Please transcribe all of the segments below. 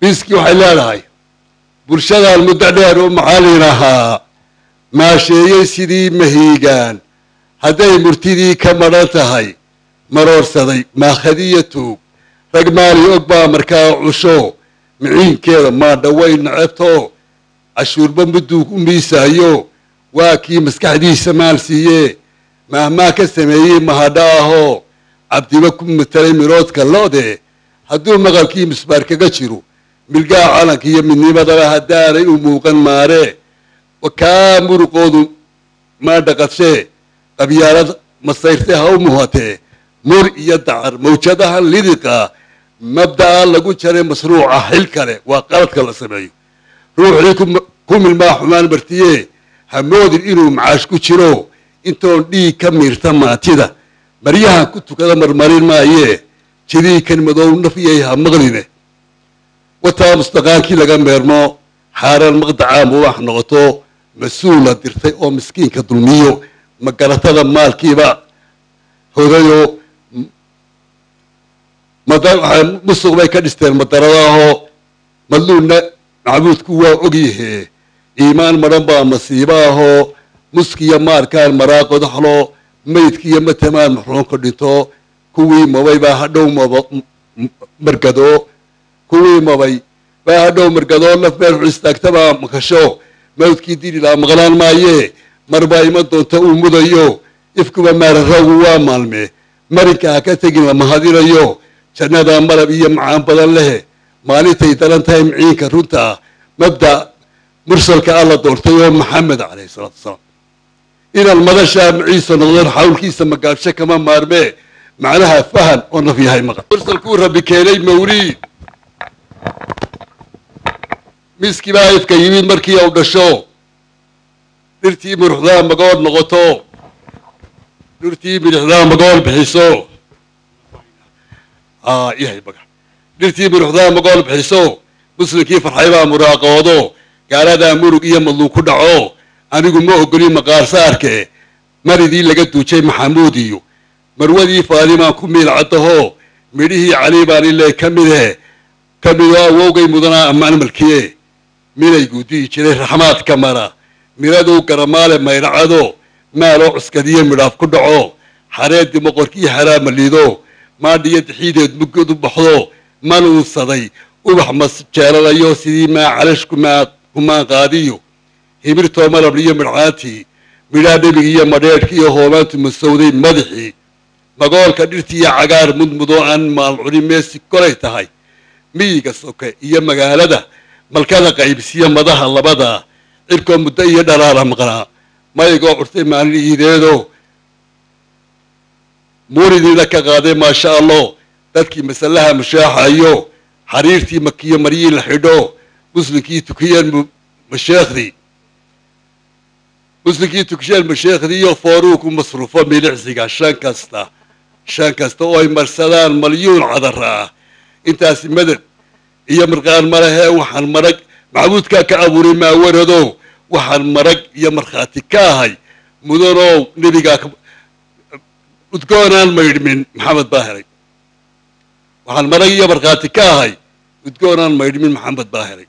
miiskii waxay leedahay bulshadan muddo dheer u macallin ahaa maasheeyey sidii mahiigaan hadday murtidii ka madhan tahay maroorsaday maakhadiya tuug rag maali og baa markaa cusho miciinkeeda maadhaway necebto cashuurba mudduu u miisaayo waa kii maskaxdiisa maal siiye maahmaa ka sameeyey mahadha ahoo cabdiba ku matalay miroodka lo'de hadduu maqalkii misbaar kaga jiro milgaha calanka iyo midnimadaba haddaanay u muuqan maare kaa muruqoodu maa dhaqadshee qabyaalad masayrte ha u muhatee mur iyo dacar mawjadaha lidiqa mabda'a lagu jaray masruuca xil kale waa qaladka la sameeyo ruuxii ku milmaa xumaan martiye ha moodin inuu macaash ku jiro intoon dhiig ka miirta maatida maryahan ku tukada marmarin maayee jidii kan madow nafyay ha maqline wataa mustaqaankii laga meermo xaaraan maqdacaa mubax noqoto mas-uula dirtay oo miskiinka dulmiyo magaratada maalkiiba hodayo musuq bay ka dhisteen madaradaahoo madluunna macbuudku waa ogyahee iimaan madhan baa masiibo ahoo muskiya maarkaan maraaqodaxlo maydkiiyo matamaan maxruunka dhinto kuwii mabay baa hadhow margado kuwii mabay baa hadhow margadoo naf meel xu istaagtabaa makasho mawdkii dililaa maqnaan maayee marbaa ima doonta uu mudayo ifkuba maararowgu waa maalme marinka ha ka tegin lama hadinayo jannadaa malab iyo macaan badan leh maalintay daran tahay miciinka runta ah mabda mursalka alla doortay oo maxamed calayhi salaatu wasalaam inaan madashaa maciisa noqdeen xawlkiisa magaabsho kama maarmee macnaha fahan oo naf yahay maqan mursalkuu rabbi keenay mawliid miskii baa ifka yimid markii u dhasho dhirtii muruxdaa magool noqoto dhirtii midixdaa magool bixiso yahay maga dhirtii muruxdaa magool bixiso muslimkii farxay baa muraaqoodo gaaladaa murug iyo madluun ku dhaco anigu ma ogolin maqaarsaarke maridii laga duujay maxamuud iyo marwadii faalimaan ku miilcadaho midhihii cali baan ile ka midhe ka midoo awowgay mudanaa ammaan malkiye minay guudihi jiray raxmaadka mara miraduu garamaale mayracado maaloo cuskadiyo midhaaf ku dhaco xareedii moqorkii haraama liido maadhiyo dixiideed mugad u baxdo manuunsaday ubax masjeelanayo sidii maa calashku maa kumaan qaadiyo himirtoo malabliyo midhcaantii midhaa dhebigiiyo madheedhkiiyo hoomaantu masowday madaxii magoolka dhirtiiyo cagaar mudmudoo aan maalcuni meesi kolay tahay miyiga soke iyo magaalada malkada qaybsiyo madaha labada cirkoo muddo iyo dhalaala maqnaa maygoo curtay maalin iideedo muuridiina ka qaaday maasha allah dadkii masalaha mushaaxayo xariirtii makiyo maryii la xidho muslimkii tukiyeen masheekhdii muslimkii tukisheen masheekhdiiyo fooruuku masruufo milicsiga shan kasta shan kasta oo ay marsadaan malyuun cadara ah intaasi madad iyo marqaan malahee waxaan marag macbuudkaa ka abuuray maawarado waxaan marag iyo markhaati ka ahay mudanow nebigaa udgoonaan maydhmin maxamed baa helay waxaan marag iyo markhaati ka ahay udgoonaan maydhmin maxamed baa helay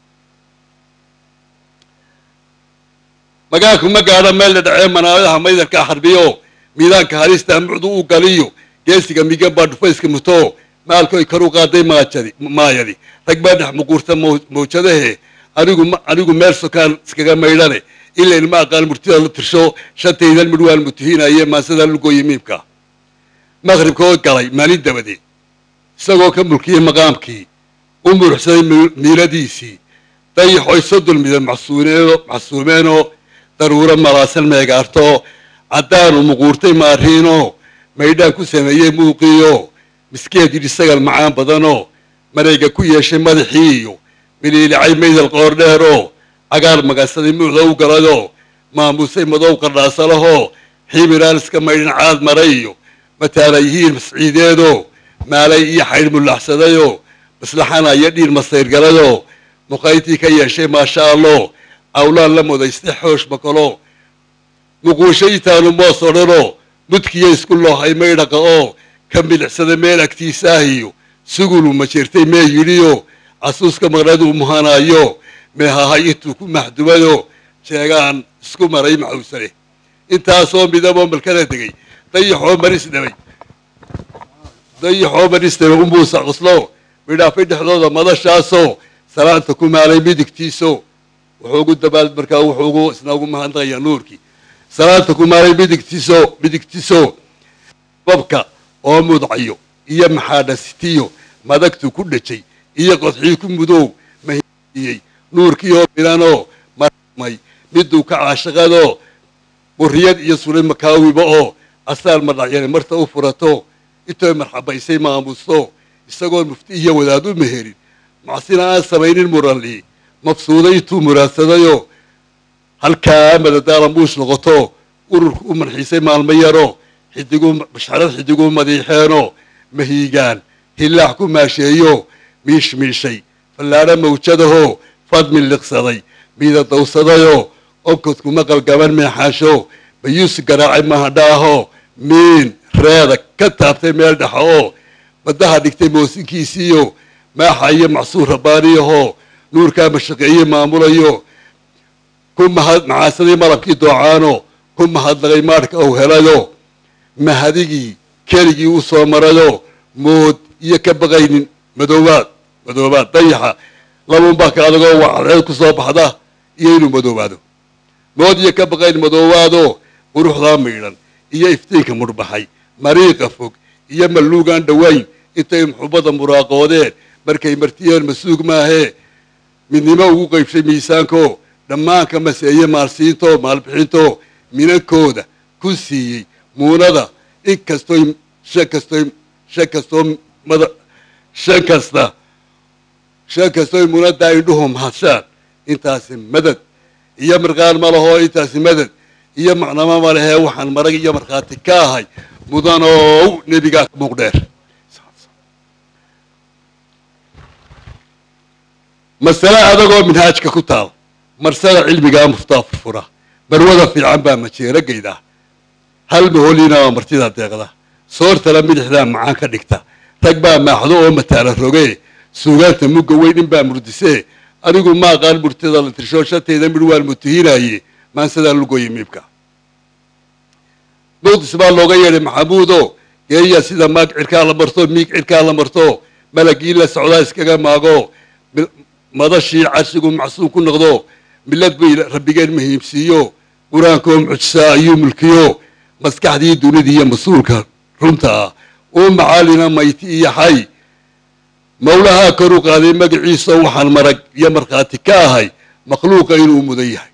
magaanku ma gaadho meel la dhacee manaadaha maydarkaa xarbiyo miidaanka halista mucdu u galiyo geesiga migan baa dhufayska muto maalkoy kar u qaaday maajadi maayadi rag baa dhex muquurta mawjadahe anigu anigu meel sokaan iskaga maydhane ila ilma aqaan murtida la tirsho shantaydan midh waan mutihiinaye maasadaa lugooye miimka maqribkoo galay maalin dabadeed isagoo ka mulkiyey maqaamkii u muruxsaday miiladiisii dayaxoy soddon midan maxsuumeenoo daruuro malaasan meegaarto caddaanu muquurtay maariino maydhaan ku sameeyey muuqiyo miskeed yidhi sagal macaan badanoo marayga ku yeeshay madaxii iyo miliilicay maydal qoordheeroo cagaar magansaday muucda u galadoo maamuusay madow qardhaasalahoo ximiraan iska maydhin caad maray iyo mataana yihiin masciideedoo maalay iyo xaydh mullaxsadayoo maslaxana iyo dhiir masayrgaladoo muqayntii ka yeeshay maasha allah awlaan la mudaystay xoosh makalo muquushaytaanu moos odhanoo mudkiya isku loohay maydhaqa oo ka milicsada meel agtiisa ah iyo sugulu ma jirtay mee yidhiyo casuuska maqnaduu muhanaayo meehahay intuu ku maxdumado jeegaan isku maray maxuusane intaasoo midaboo malkada tegey dayaxoo maris dhabay dayaxoo maris dhabay umuusa qoslo midhaafay dhexdooda madashaasoo salaanta ku maalay midigtiiso wuxuu ugu dabaal markaa wuxuu ugu isna ugu mahadnaqayaa nuurkii salaanta ku maalay midigtiiso midigtiso babka oo mudcayo iyo maxaadhasitiyo madagtu ku dhajay iyo qodxii ku mudow mahiyey nuurkii oo milanoo marmay miduu ka caashaqadoo buriyad iyo sulay makaawiba oo asaal madhacyane marta u furato intooy marxabaysay maamusto isagoo mufti iyo wadaad u meherin macsina aan samaynin muranli mabsuuday intuu muraadsadayoo halkaa madadaala muush noqoto ururku u manxiisay maalmo yaroo xidigu basharad xidiguu madiixeenoo mahiigaan hillaax ku maasheeyo miish miishay fallaadho mawjadahoo fadmin liqsaday miida dawsadayoo onkodku maqal gaban meexaasho bayuus garaacay mahadhaahoo miin reeda ka taabtay meel dhexa oo baddaha dhigtay moosinkiisiiyo maaxa iyo macsuur rabbaaniyahoo nuurkaa mashaqeeye maamulayo ku mahad macaasadii malabkii doocaano ku mahadnaqay maadhka ou helayo mahadigii keligii u soo marayo mood iyo ka baqaynin madoobaad madoobaad dayaxa labuunbaa ka adagoo wacadceed ku soo baxda iyo inuu madoobaado mood iyo ka baqaynin madoobaadoo quruxdaa miidhan iyo iftiinka mudhbaxay mariiqa fog iyo malluugaan dhowayn intay muxubadda muraaqoodeen markay martiyeen masuug maahee midnimo ugu qaybshay miisaanko dhammaanka maseeye maalsiintoo maalbixintoo minankooda ku siiyey muunada in kastoy shan kastoy shan kastoo mada shan kasta shan kastoy munadaa indhuhu mahadshaan intaasi madad iyo mirqaan ma lahoo intaasi madad iyo macnamo ma lehee waxaan marag iyo markhaati ka ahay mudanow nebigaa muuqdheer masale adagoo minhaajka ku taal marsada cilmigaa muftaa furfura barwada fiican baa majeeragayda hal maholina waa martida deeqda soortala midixdaa macaan ka dhigta rag baa maaxdo oo mataala roge suugaanta mugga weyn in baa murdisee anigu ma aqaan murtida la tirsho shantayda midh waan mutahinaye maansadaa lugoya miibka muqdis baa looga yeedhay maxamuudo geeya sida maag cirkaa la marto miig cirkaa la marto malagii la socdaa iskaga maago madashii carshigu macsuum ku noqdo milad bay rabbigeen muhiimsiiyo qur-aankoo mucjisaa ayuu mulkiyo maskaxdii dunida iyo mas-uulka runta ah uu macaalina mayti iyo xay mawlahaa kor u qaaday magaciisa waxaan marag iyo markhaati ka ahay makhluuqa inuu mudan yahay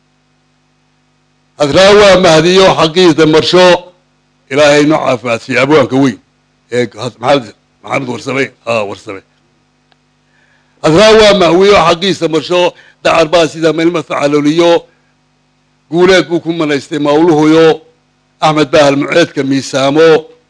hadraa waa mahdiyo xaqiisa marsho ilaahay noo caafimaadsiiya abwaanka weyn ee maxamed warsame warsame hadraa waa mahwiyo xaqiisa marsho dacar baa sida melma facaloliyo guuleed buu ku manaystay mawluhuyo axmed baa halmuceedka miisaamo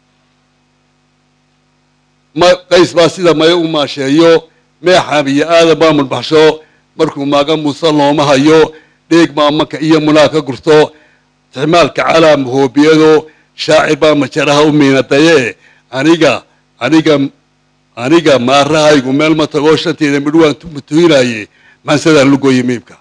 qays baa sida mayo u maasheeyo meexaam iyo aadan baa mulbaxsho markuu maaga muuse looma hayo dheeg baa maka iyo munaa ka gurto ixmaalka calaa mahoobiyado shaacir baa majaraha u miinadaye aniga aniga aniga maarahaygu meel ma tagoo shantayda midh waan mutuhinaye maansadaan lugoye miibka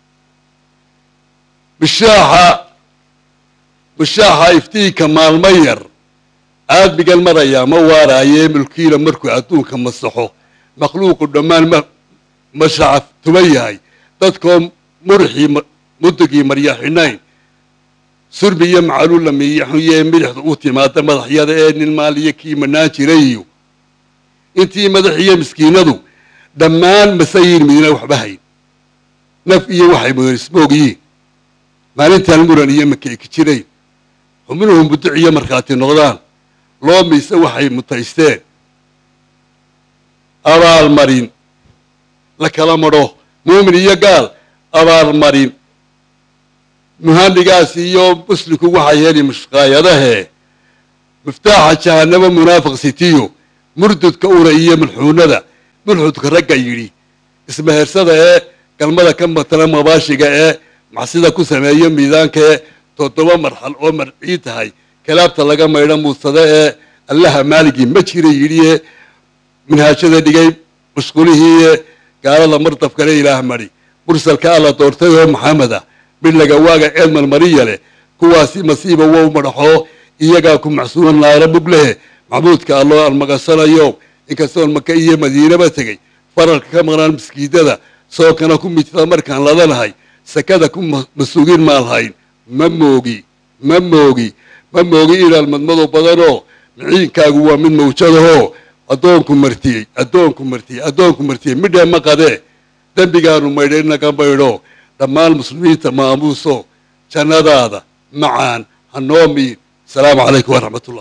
bishaaxa bishaaxa iftiinka maalmo yar aadmigan marayaa ma waaraaye mulkiila markuu adduunka masaxo makhluuqu dhammaan ma mashacaf tuban yahay dadkoo murxii mudugii marya xidhnayn surbi iyo macaluul la miiyaxuye midixda u timaada madaxyada ee nin maaliyo kii manaan jirayiyo intii madax iyo miskiinadu dhammaan masayin midna waxba hayn naf iyo waxay mudan ismoogyiin maalintaan muran iyo makeeki jirayn xubnuhu muduc iyo markhaati noqdaan loo miise waxay mutaysteen abaalmarin la kala madho muumin iyo gaal abaalmarin muhanigaas iyo muslimku waxay heli mushqaayadahee miftaaxa jahanabo munaafiq sitiyo murdudka ura iyo mulxuunada mulxudka ragga yidhi ismahersada ee galmada ka matala mabaashiga ee maxsida ku sameeyo miidaanka ee toddoba marxal oo marcii tahay kalaabta laga maydho muusade ee allaha maaligii ma jira yidhi ee minhaajada dhigay musqulihii gaalada mardafkale ilaah mari mursalka alla doortay oo maxamed ah midlaga waaga eedmal mariya leh kuwaasi masiiba wow madhaxoo iyagaa ku macsuuna naara muglehe maxmuudka alloo aan maqasanayo inkastoon maka iyo madiinaba tegey faralka ka maqnaan maskiidada sookana ku midta markaan ladanahay sakada ku masugin maalhayn ma moogi ma moogi ma moogi inaad madmado badanoo miciinkaagu waa mid mawjadahoo addoonku martiyey addoonku martiyey addoonku martiyey midhee ma qadee dembigaanu maydhay naga maydho dhammaan muslimiinta maamuuso jannadaada macaan hanoo miin asalaamu calaykum waraxmat ullah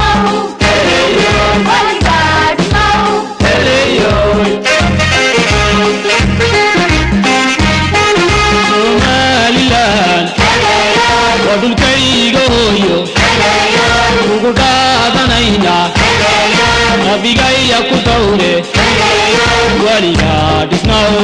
Hey, yo. ku dhaadanaynaa nabigaya ku dhowre weligaa dhisnow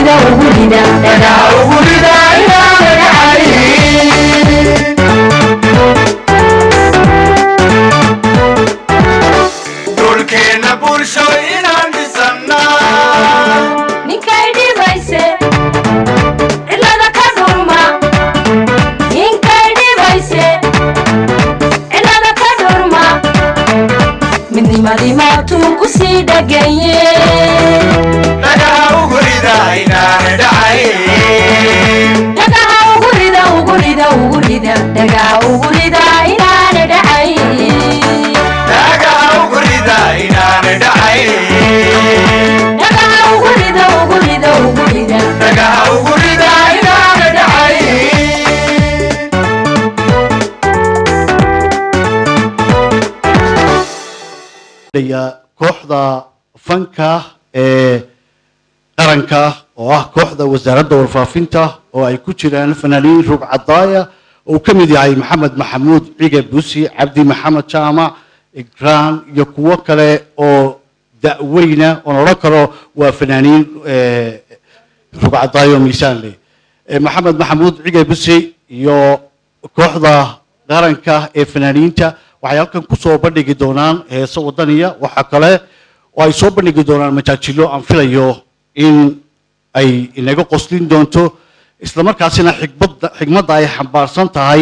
ugurida ugurida dhagaa ugurida inaana dhacayn dhulkeenna bulsho inaan dhisannaa ninkay dhibayse cilada ka dhurma ninkay dhibayse cilada ka dhurma midnimadii maatuu ku sii dhaganye dhagaha ugurida inaana dhacayn dhagaha ugurida ugurida ugurida dhagaha ugurida inaana dhacayn dhagaha ugurida inaana dhacayn dhagaha ugurida ugurida ugurida dhagaha ugurida inaana dhacayn ya kooxda fanka ee qaranka oo ah kooxda wasaaradda warfaafinta oo ay ku jiraan fanaaniin rug cadaaya oo uu ka mid yahay maxamed maxamuud cige busi cabdi maxamed jaamac igraan iyo kuwo kale oo da'weyna oon odhan karo waa fanaaniin eh, rug cadaayo oo miisaan leh Eh, maxamed maxamuud cige busi iyo kooxda qaranka ee fanaaniinta waxay halkan ku soo bandhigi doonaan heeso wadaniya waxa kale oo ay soo bandhigi doonaan majaajilo aan filayo in ay inaga qoslin doonto islamarkaasina xikmadda xigmadda ay xambaarsan tahay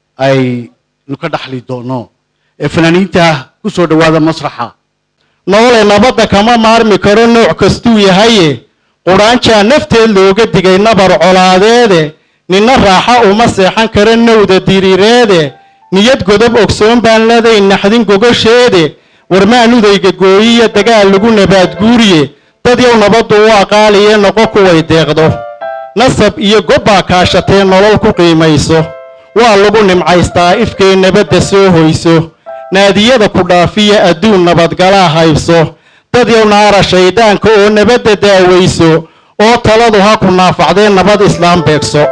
aynu ka dhaxli doono ee fanaaniinta ku soo dhowaada masraxa nolole nabadda kama maarmi karo nooc kastuu yahaye qudhaanjaa nafteed looga digay nabar colaadeede ninna raaxa uma seexan karo nowda diriireede niyad godob ogsoon baan leeday naxdin gogosheede warmaanudayga gooyiya dagaal lagu nabaadguuriye dad yow nabaddu u aqaaliye noqo kuway deeqdo nasab iyo gobbaa kaashatee nolol ku qiimayso waa lagu nimcaystaa ifkay nabadda soo hoyso naadiyada ku dhaafiya adduun nabadgalaa haybso dad yow naara shayddaanka oo nabadda daawayso oo taladu ha ku naafacdee nabad islaam beegso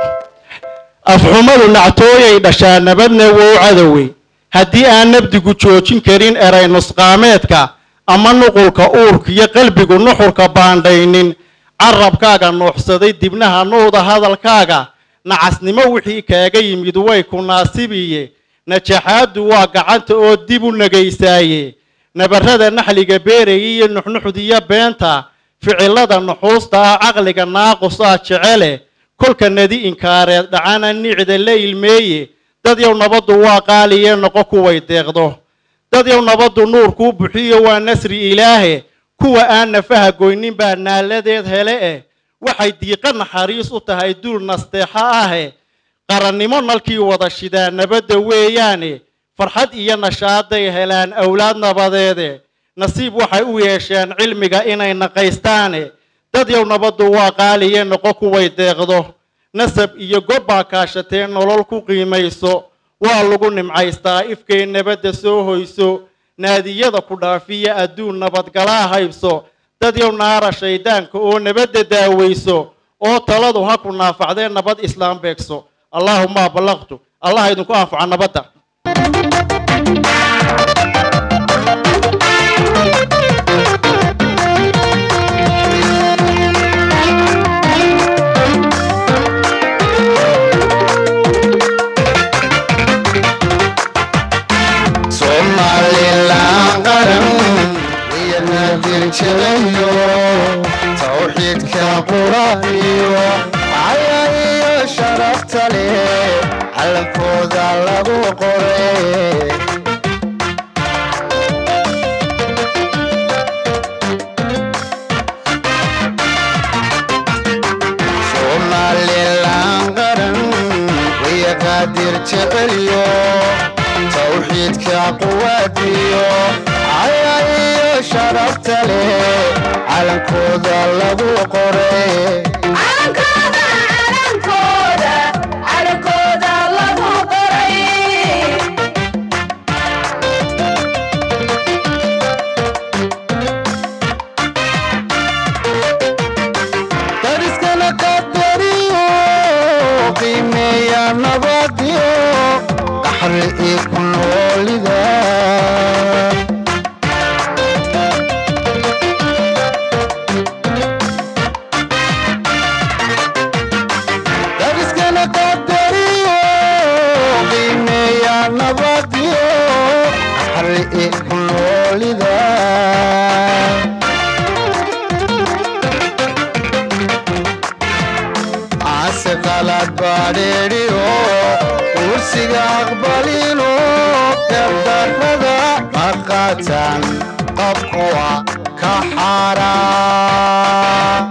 afxumadu nactooyay dhashaa nabadna wow cadowey haddii aan nabdigu joojin karin eray nusqaameedka ama nuqulka uurka iyo qalbigu nuxurka baandhaynin carabkaaga nuuxsaday dibnaha nuuda hadalkaaga nacasnimo wixii kaaga yimid way ku naasibiye najaxaaddu waa gacanta oo dib u nagaysaaye nabarrada naxliga beeraya iyo nuxnuxdiyo beenta ficilada nuxuusta ah caqliga naaqus ah jecele kolka nadi inkaareed dhacana nicda la ilmeeye dad yow nabaddu waa qaaliye noqo kuway deeqdo dad yow nabaddu nuurkuu buxiyo waa nasri ilaahe kuwa aan nafaha goynin baa naaladeed hele eh waxay diiqa naxariis u tahay duul nasteexo ahe qarannimo nalkii wada shidaa nabadda weeyaane farxad iyo nashaaday helaan awlaad nabadeede nasiib waxay u yeesheen cilmiga inay naqaystaane dad yow nabaddu waa qaaliye noqo kuway deeqdo nasab iyo gobbaa kaashatee nolol ku qiimayso waa lagu nimcaystaa ifkay nabadda soo hoyso naadiyada ku dhaafiya adduun nabadgalaa haybso dad yow naara shayddaanka oo nabadda daawayso oo taladu ha ku naafacdee nabad islaam beegso allaahuma ballaqtu allah idinku anfaca nabadda somalilan qaran iyana dirjelayo tawxiidka quraaniyo caya iyo sharafta leh calankooda lagu qoray somalilan qaran waya qaadir jecelyo tawxiidka quwaadiyo caya iyo sharafta leh calankooda lagu qoray calankooda calankooda calankooda lagu qoray dariskana qadariyo qiimeeya nabadiyo qaxri ii ku noolida badheedhiyo kursiga aqbalino gardarrada maqaatan qabkuwa ka xaaraan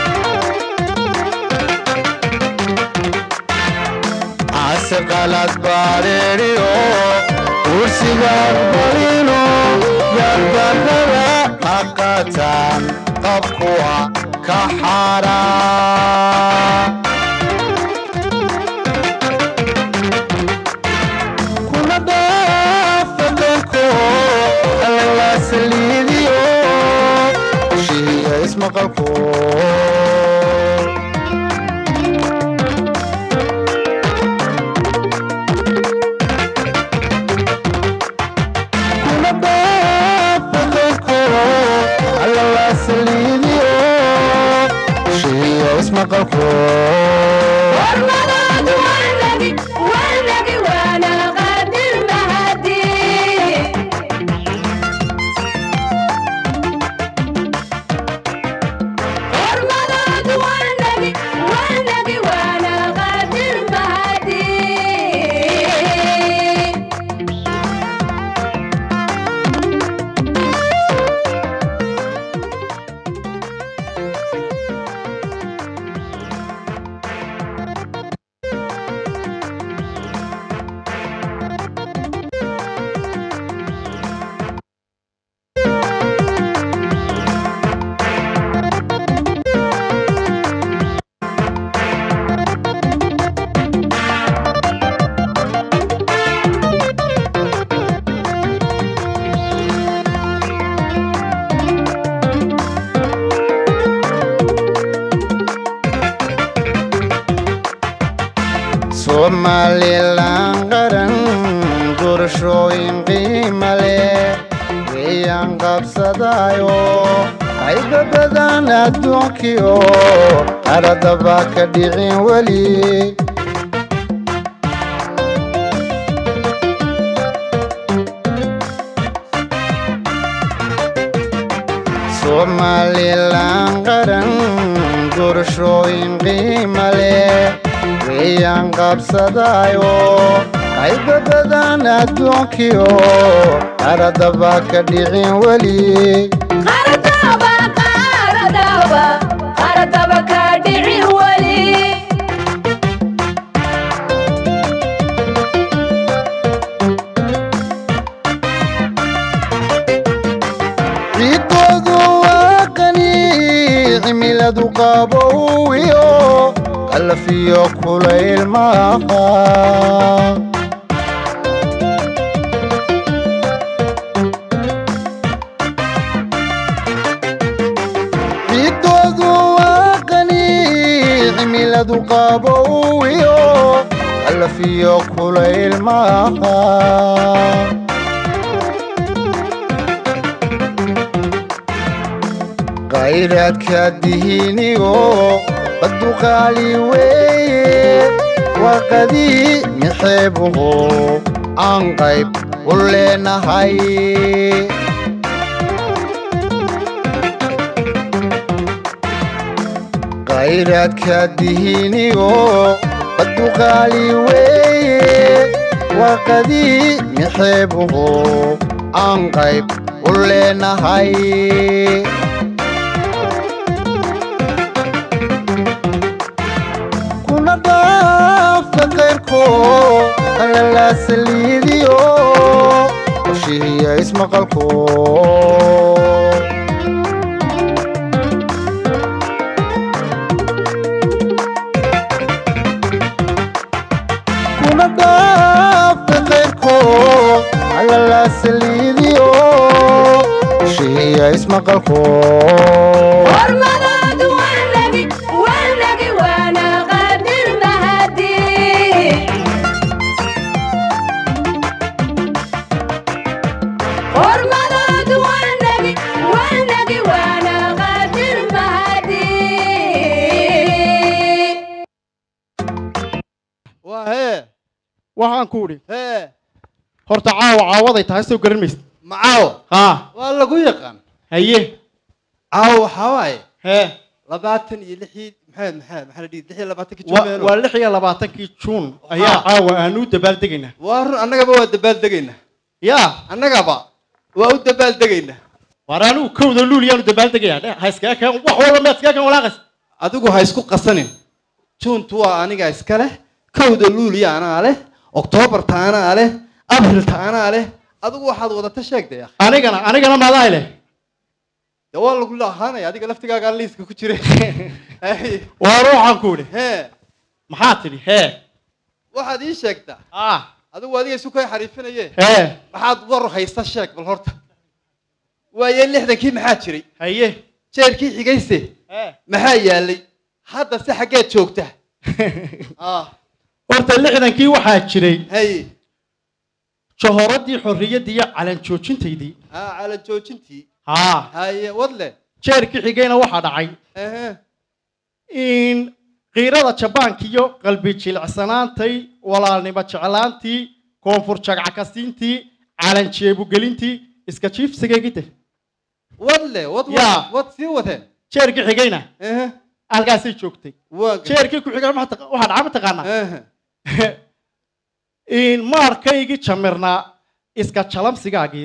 ase qalad badheedhiyo kursiga aqbalino gardarrada maqaatan qabkuwa ka xaaraan kuna dhaafaqanko alla saliidiyo shihiya ismaqalko kuna dhaafaqanko alla saliidiyo shihiya ismaqalko hormadaadu waanagi waanagi waana qaadir mahadi hormadaadu waanagi waanagi waana qaadir mahadi somalilan qaran doorashooyin qiima leh weeyaan qabsadayo qayba badan adduunkiyo qaradaba ka dhicin weli somalilan qaran doorashooyin qiima leh weeyaan qabsadayo qayba badan adduunkiyo qaradaba ka dhicin weli qaradaba qaradaba qaradaba ka dhici weli ciidoodu waa qani cimiladu qabowiyo qalafiyo kulayl maaha ciidoodu waa qani cimiladu qabowiyo qalafiyo kulayl maaha khayraadka dihiniyo baduqaali weeye warqadii mixeebuhu aan qayb u leenahay khayraadka dihiniyo baduqaali weeye warqadii mixeebuhu aan qayb u leenahay kuna dhaafka qayrko alala saliidiyo qoshihiya ismaqalko kuna dhaafka qayrko alala saliidiyo qoshihiya ismaqalko hormadaadu waanagi waanagi waana qaadir mahadi hormadaadu waanagi waanagi waana qaadir mahadi waa hee waxaan ku idhi hee horta caawa caawaday tahay soo garan maysid macaawo haa waa lagu yaqaan haye caawo waxaa waaye hee labaatan iyo lixii maxaa maxaa maxaa la dhihi lix iyo labaatankii Wa- jumeelo waa lix iyo labaatankii juun ayaa caawa aanu u dabaaldegaynaa waa run annagaba waa dabaaldegaynaa yaa annagaba waa u dabaaldegaynaa waar anigu kowda luul yaanu dabaaldegayaa dhe ha iskaga keen wax walba ma iskaga keen walaaqas adigu ha isku qasanin juuntu waa aniga iska leh kowda luuliya anaa leh oktoobarta anaa leh abrilta anaa leh adigu waxaad wadata sheegdaya anigana anigana maadaa leh de waa lagu lahaanaya adiga laftigaagaa liiska ku jira Hey, waar waxaan ku idhi hee maxaa tidhi hee waxaad ii sheegtaa ah adigu adiga isu kay xariifinaye hee maxaad war haysta sheeg bal horta waaye lixdankii maxaa jiray haye jeerkii xigayse hee maxaa yaalay hadda se xaggeed joogta ah horta lixdankii waxaa jiray hay jahoradii xorriyaddii iyo calan joojintaydii ah cala joojintii haa haye wadle jeerkii xigayna waxaa dhacay ehe in qiirada jabaanka iyo qalbi jilicsanaantay walaalnimo jeclaantii koonfur jagcakasiintii calan jeebugelintii iska jiifsigaygide wadle wad wad Yaa. wad sii wate jeerkii xigayna ehe halkaasay joogtay waa jeerkii ku xigay waxaa taqa- waxaa dhaca mataqaanaa ehe in maarkaygii jamirnaa iska jalamsigaagii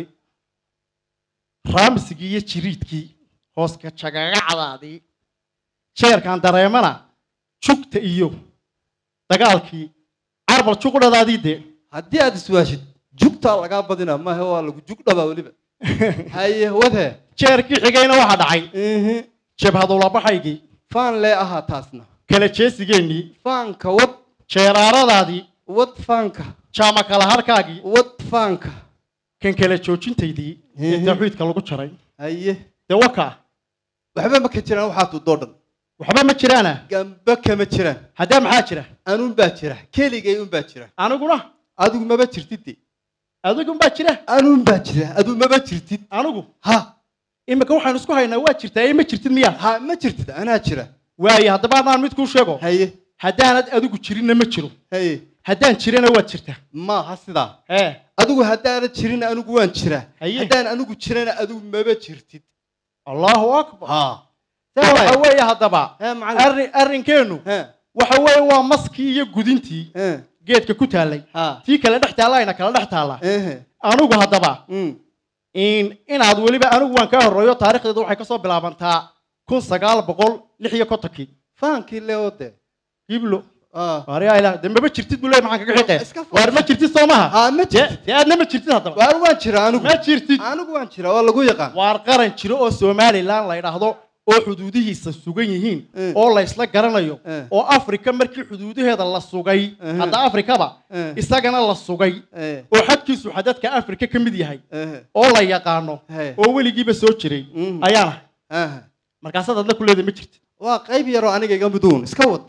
raamsigii iyo jiriidkii hooska jagagacdaadii jeerkaan dareemana jugta iyo dagaalkii carbal juqdhadaadii dee haddii aad iswaashid jugtaa lagaa badina maahe waa lagu jug dhabaa weliba haye wade jeerkii xigayna waxaa dhacay ehe jabhadulabaxaygii faan lee ahaa taasna kala jeesigeennii faanka wad jeeraaradaadii wad faanka jaama kala harkaagii wad faanka kan kala joojintaydii ee Mhm. tawxiidka lagu jaray haye dee wakaa waxba ma ka jiraan waxaa tudoo dhan waxba ma jiraana gamba kama jiraan haddee maxaa jira anuun baa jira keligay un baa jira aniguna adigu maba jirtid de adigunbaa jira anuun baa jira adigu maba jirtid anigu ha imika waxaanu isku haynaa waa jirtaa ee ma jirtid miyaa ha ma jirtid anaa jira waaye haddaba haddaan mid kuu sheego haye haddaanad adigu jirinna ma jiro haye haddaan jirana waad jirtaa maaha sidaa ee adigu haddaanad jirin anigu waan jiraa Haye. haddaan anigu jirana adigu maba jirtid allahu akbar ha taa waxa weeye haddaba he macallin arrin arrinkeennu he waxa weeye waa maskii iyo gudintii he geedka ku taallay ha tii kale dhex taallayna kala dhex taalla ehe anigu haddaba mm in inaad weliba anigu waan kaa horreeyo taarikhdeedu waxay kasoo bilaabantaa kun sagaal boqol lix iyo kontonkii faankii leo de hiblo ah waaryaa ilaah dee maba jirtid buu leey maxaan kaga xiqee Iska fadhi. waar ma jirtid soo maha ha ma dee jirtid dee aadna ma jirtid haddaba waar waan jiraa anigu ma jirtid anigu waan jiraa waa lagu yaqaan waar qaran jiro oo somalilan la yidhaahdo oo xuduudihiisa sugan yihiin Eh. oo la isla garanayo Eh. oo afrika markii xuduudaheeda la sugay Eh. hadda afrikaba Eh. isagana la sugay eh oo xadkiisu xadadka afrika ka mid yahay eh oo la yaqaano Eh. oo weligiiba soo jiray Mm. ayaana ah markaasaad adla kuleeda ma jirtid waa qayb yaroo aniga iga miduun iska wad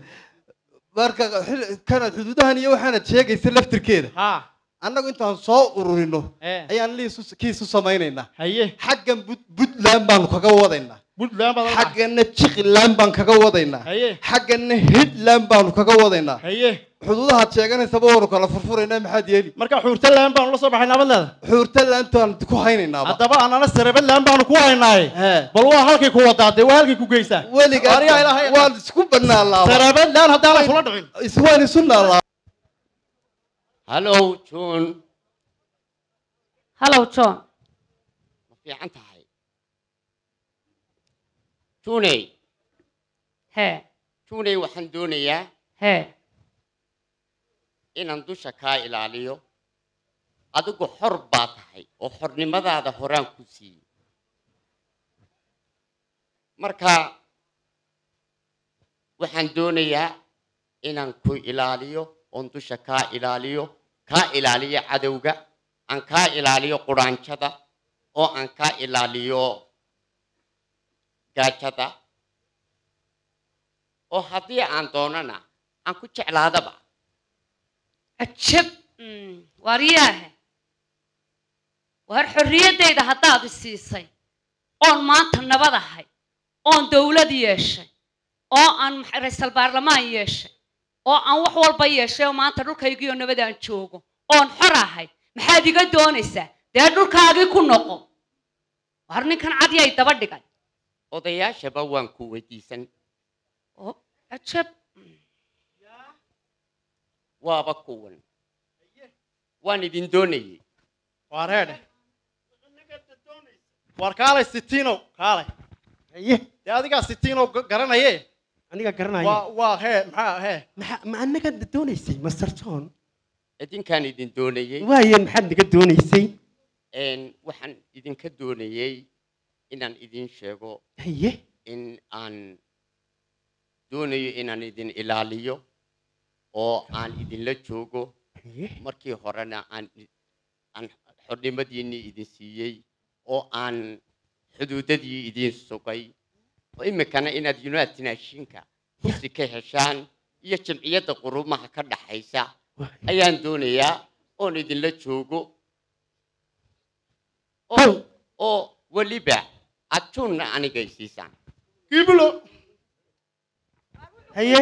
marka xil- kanaad xuduudahan iyo waxaanad sheegaysa laftirkeeda ha annagu intaan soo ururino Eh. ayaan liisu kiisu samaynaynaa haye xaggan Bud- puntland baanu kaga wadaynaa puntland baad la- xaggana jiqiland baan kaga wadaynaa haye xaggana hitland baanu kaga wadaynaa haye xuduudahaad sheeganaysaba waanu kala furfuraynaa maxaad yeeli marka xuurtalaan baanu la soo baxay nabadleeda xuurtalantaan ku haynaynaaba haddaba anana sarabadlaan baanu ku haynaaye Hee. bal waa halkay ku wadaadee waa halkay ku geysaa weligaa Waaryaa ilaahay waan isku banaalaaba sarabadlaan haddaan la kula dhicin is- waan isu naalaa hallow john hallow john ma fiican tahay juney hee juney waxaan doonayaa hee inaan dusha kaa ilaaliyo adigu xor baa tahay oo xornimadaada horaan ku siiyey marka waxaan doonayaa inaan ku ilaaliyo oon dusha kaa ilaaliyo kaa ilaaliyo cadowga aan kaa ilaaliyo quraanjada oo aan kaa ilaaliyo gaajada oo haddii aan doonana aan ku jeclaadaba ajab waaryaahe war xorriyaddayda haddaad i siisay oon maanta nabad ahay oon dowlad yeeshay oo aan max- ra'iisul baarlamaan yeeshay oo aan wax walba yeeshay oo maanta dhulkaygiioo nabad aan joogo oon xor ahay maxaad iga doonaysaa dee dhulkaagii ku noqo war ninkan cadyay daba dhigay odayaashaba waan ku weydiisan oo cajab waaba kuwan waan idin doonayey waar heedhe waar kaalay sitiinow kaalay haye dee adigaa sitiinow ga- garanaye aniga garanaya waa waa hee maxaa hee maxa ma anaga doonaysay master john idinkaan idin doonayey waayeen maxaad naga doonaysay Een, waxaan idinka doonayey inaan idin sheego haye in aan doonayo inaan idin ilaaliyo oo aan idinla joogo haye markii horena aan i- aan xornimadiinnii idin siiyey oo aan xuduudadii idin sugay oo iminkana inaad united nationka kursi ka heshaan iyo jamciyadda qurumaha ka dhaxaysa ayaan doonayaa oon idinla joogo oo oo weliba adjuunna anigay siisaan giblo haye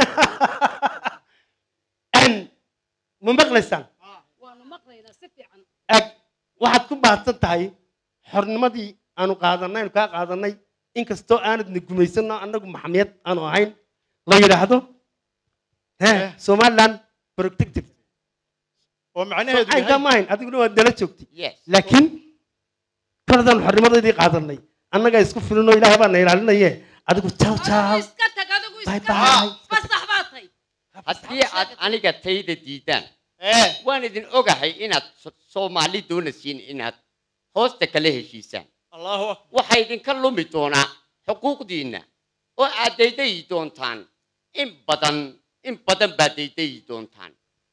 n ma maqlaysaan waanu maqlaynaa si fiican ag waxaad ku baahsan tahay xornimadii aanu qaadanay aanu kaa qaadanay inkastoo aanadna gumaysanno annagu maxamiyad aanu ahayn la yidhaahdo he somaliland protective oo macnaheedu aynkaa yahay ma ahayn adiguna waad nala joogtay yes laakiin koladaan xornimadeedii qaadanay annagaa isku filinoo ilaahay baa na ilaalinaye adigu jaw jaw iska tag adigu Bye iska bye. tag fasax baa tay haddii aad aniga tayda diidaan ee waan idin ogahay inaad So- soomaali doonaysiin inaad hoosta kala heshiisaan allahu akbar waxaa idinka lumi doonaa xuquuqdiinna oo aad daydayi doontaan in badan in badan baad daydayi doontaan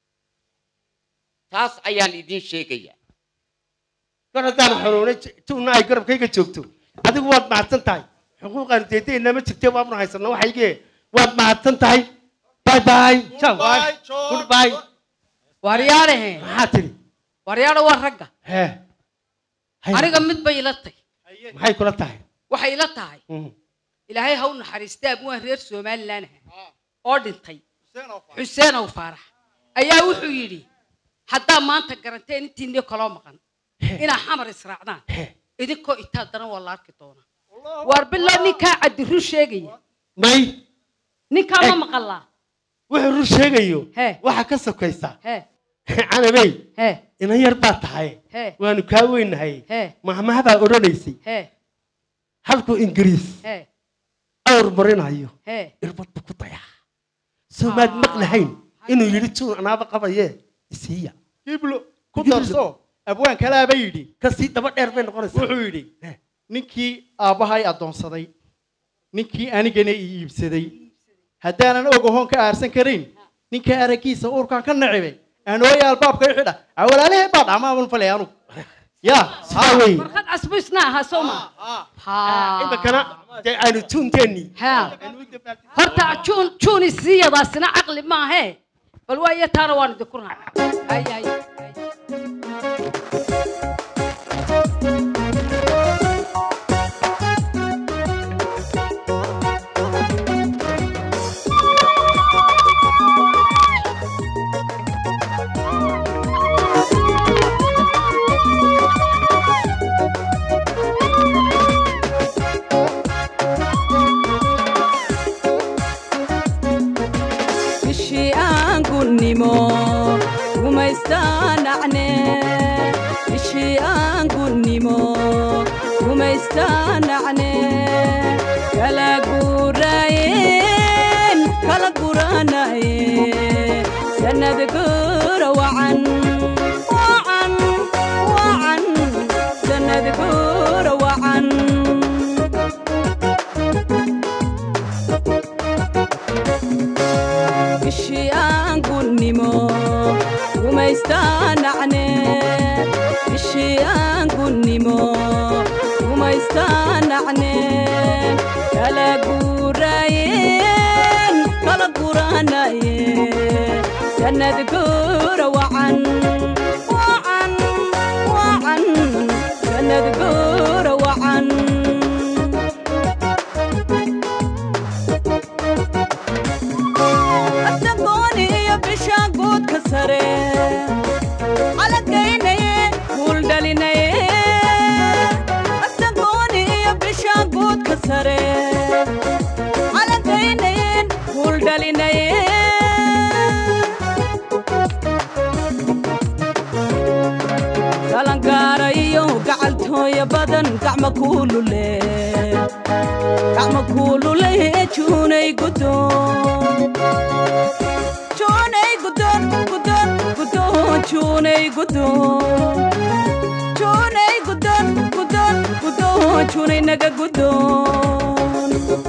taas ayaan idin sheegaya kor haddaan xoroonay tuuna ay garabkayga joogto adigu waad mahadsan tahay xuquuqaan deedayna ma jirte waabnu haysana waxaygee waad mahadsan tahay bye bye ciao Bye, John. goodbye waryaadhahe maxaa tiri waryaadha waa ragga hee Hay- aniga mid bay ila tay maxay kula tahay waxay ila tahay Mm. ilaahay ha u naxariistay abwaan reer somalilan ah oo dhintay Hussein oo fadhi. xuseen ow faarax ayaa wuxuu yidhi haddaa maanta garanteen intiinii kaloo maqan inaa xamar israacdaan He. idinkoo itaa daran waa la arki doonaa waar bilaa ninkaa caddiru sheegaya may ninkaa ma Eh. maqalaa wuxuu rur sheegayo Hee. waxaa ka sokaysa hee canabey hee inan yar baa tahay hee waanu kaa weynahay hee mahmaha baa odhanaysay hee halkuu ingiriis hee awr marinayo hee irbad buu ku dayaa soomaad maqlahayn inuu yidhi juun anaaba qabaye isiiya giblo ku darso abwaan kalaaba yidhi kasii daba dheer bay noqonaysaa wuxuu yidhi Eh. ninkii aabbahay addoonsaday ninkii anigana ii iibsaday haddaanan og ahoon ka aarsan karayn ninka araggiisa uurkaan ka nacibay aanooya albaabka i xidha awalaalahee baa dhacmaaban falay anugu ya sidaa wey warqad casbu isna ahaa soo ma iminkana dee aynu tuunteenni ha horta juun juun isiyadaasina caqli maahe bal waayo taana waan idinku raacay hay hay hay. bishii aan gunnimo gumaystaanacne bishii aan gunnimo gumaystaanacne kala guuraayeen kala guranaye sanad guura wacan wacan wacan sanad guura wacan bishii aan gunnimo gumaystaanacne bishii aan gunnimo gumaystaanacne kala guuraayeen kala guranaye sanad guura wacan wacan wacan sanad guura wacan asagooni iyo bisha guudka sare calagaynaye guuldhalinaye asagooni iyo bisha guudka sare sare calankaynayeen kuul dhalinayeen galangaara iyo gacaltooya badan gacma kuulule gacma kuulule juunay gudoon juunay gudoon gudoon gudoon juunay gudoon juunay gudoon gudoon gudoon juunay naga gudoon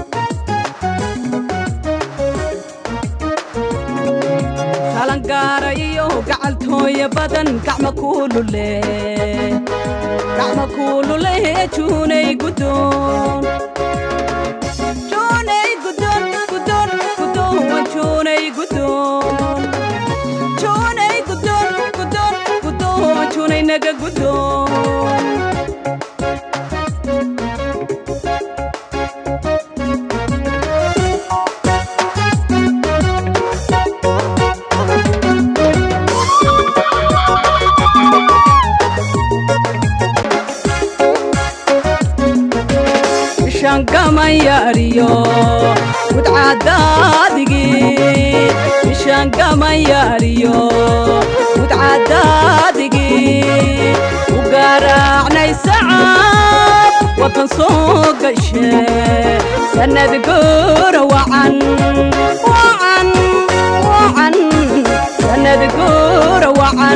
galangaara iyo gacaltooya badan gacma kuulule gacma kuulule juunay gudoon juunay gudoon gudoon gudoon juunay gudoon juunay gudoon gudoon gudoon juunay naga gudoon ishangamayariyo mudcadaadigi ishangamayariyo mudcadaadigi u garaacnay sacab wadan soo gashe sanad goora wacan wacan wacan sanad goora wacan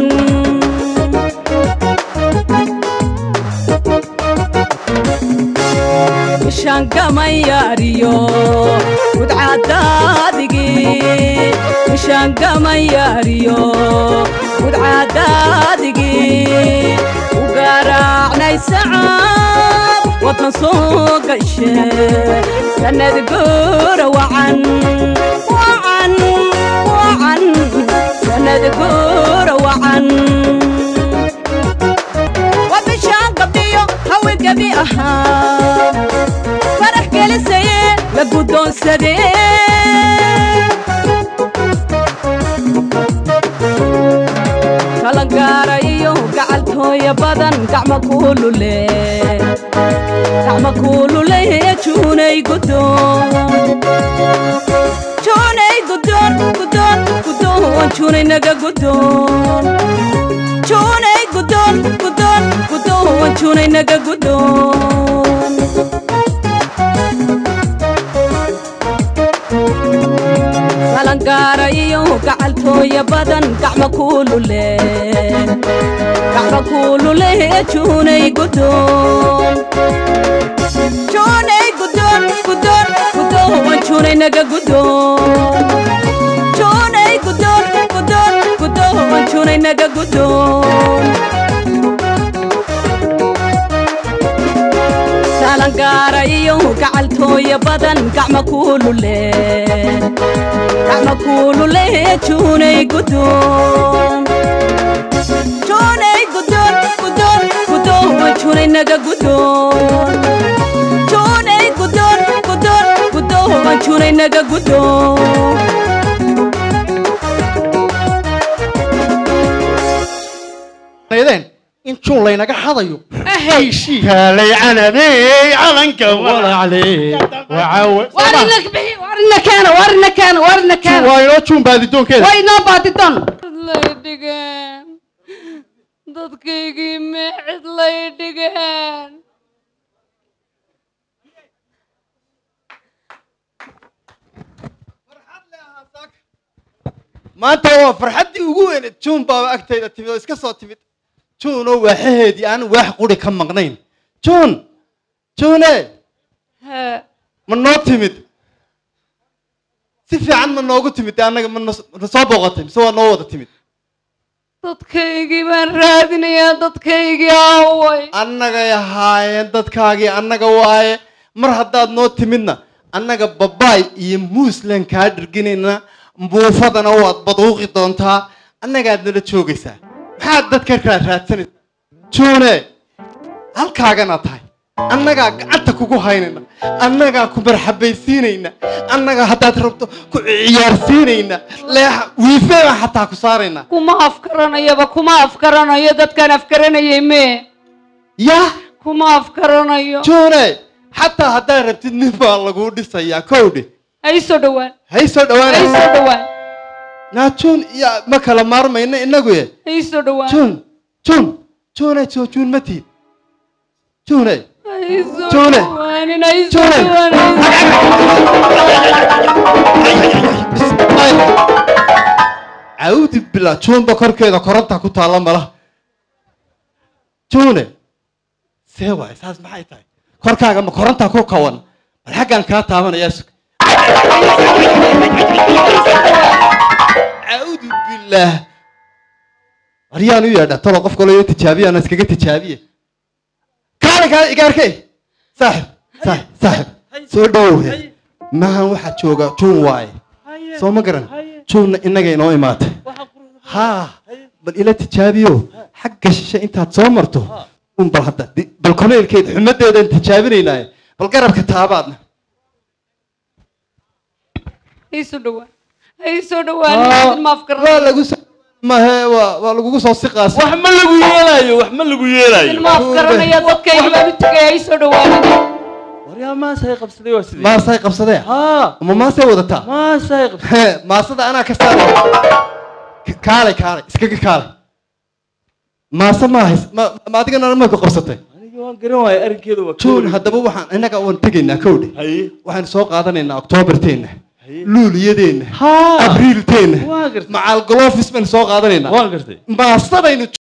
ishangamayariyo mudcadaadigi ishangamayariyo mudcadaadigi u garaacnay sacab wadan soo gashe sanad goora wacan wacan wacan sanad goora wacan wabishaan gabdhiyo hawi gabi ahaa farax gelisaye la guddoonsadee galangaara iyo gacaltooya badan gacma kuulule gacma kuulule juunay gudoon juunay gudoon gudoon gudoon juunay naga gudoon juunay gudoon gudoon gudoon juunay naga gudoon galangaara iyo gacaltooya badan gacma kuulule gacma kuulule juunay gudoon juunay gudoon gudoon gudoon juunay naga gudoon juunay gudoon gudoon gudoon juunay naga gudoon galangaara iyo gacaltooya badan gacma kuulule gacma kuulule juunay gudoon juunay gudoon gudoon gudoon juunay naga gudoon juunay gudoon gudoon gudoon juunay naga gudoon leedeen in juun laynaga hadayo kaalay canabey calanka walaclee warina bixi warina keena warina keena warina keena waa inoo juun baadidoonkeeda way inoo baadidoon lay dhigeen dadkaygii meecid lay dhigeen maanta waa farxaddii ugu weyneed juun baaba agtayda timid oo iska soo timid juunoo waaxaheedii aan waax quri ka maqnayn juun juune hee ma noo timid si fiican ma noogu timid dee annaga ma nos- na soo booqatay mise waa noo wada timid dadkaygii baan raadinayaa dadkaygii aaway annagay ahaayeen dadkaagii annaga waaye mar haddaad noo timidna annaga babaay iyo muuslan kaa dhirginayna buufadana waad baduuqi doontaa annagaad nala joogaysaa maxaad dadka kala raadsanaysa juune halkaagana tahay annagaa gacanta kugu haynayna annagaa ku marxabaysiinayna annagaa haddaad rabto ku ciyaarsiinayna leexa wiife baan xataa ku saaraynaa kuma afkaranayaba kuma afkaranayo dadkaan afkaranayay mee yah kuma afkaranayo juune xataa haddaad rabtid nin baa laguu dhisayaa kowdhe ha ii soo dhowaan hay soo ha ii soo dhawaanaysa dhowaan naa juun iyo ma kala maarmayno inagu ye ha ii soo dhowaan juun juun juunay soo juun ma tiid juunay ha ii soo Juune. dhowaanin ha ii soo Juune. dhowaan cawdi bila juunba korkeeda koronta ku taalla mala juune see waay saas maxay tahay korkaaga ma koronta ku kawan bal xaggan kaa taabanayaa sug cawdu billaah waryaan u yeedha talo qof kaloo tijaabiya ana iskaga tijaabiye kaale kaale igaarkey saaxib saaxib saaxib soo dhowhe maahan waxaa jooga juun waaye soo ma garan juunna innaga inoo imaatay haa bal ila tijaabiyo xagga shishe intaad soo marto un bal hadda di- bal koleylkeed xumadeedaan tijaabinaynaaye bal garabka taabaadna ha ii soo dhowaan ha ii soo dhowaan maaf waa garan lagu soo mahe waa waa lagugu soo siqaas wax ma lagu yeelayo wax ma lagu yeelayo maaf garanaya dadkayga baan u tegay ha ii soo dhowaanin waryaa maasay qabsaday waa sidee maasay qabsadee haa ama maasay wadataa maasay qabsaday Hee, maasada anaa ka saaraya K- kaalay kaalay iskaga kaalay maase ma hays ma ma adigana ma ku qabsatay aniga waan garan waayay arrinkeeda waa juun haddaba waxaan innaga waan tegaynaa kowdhe haye waxaan soo qaadanaynaa oktoobarteenna haye luuliyadeenna haa abriilteenna waan gartay macaal golofis baynu soo qaadanaynaa waan gartay maasadaynu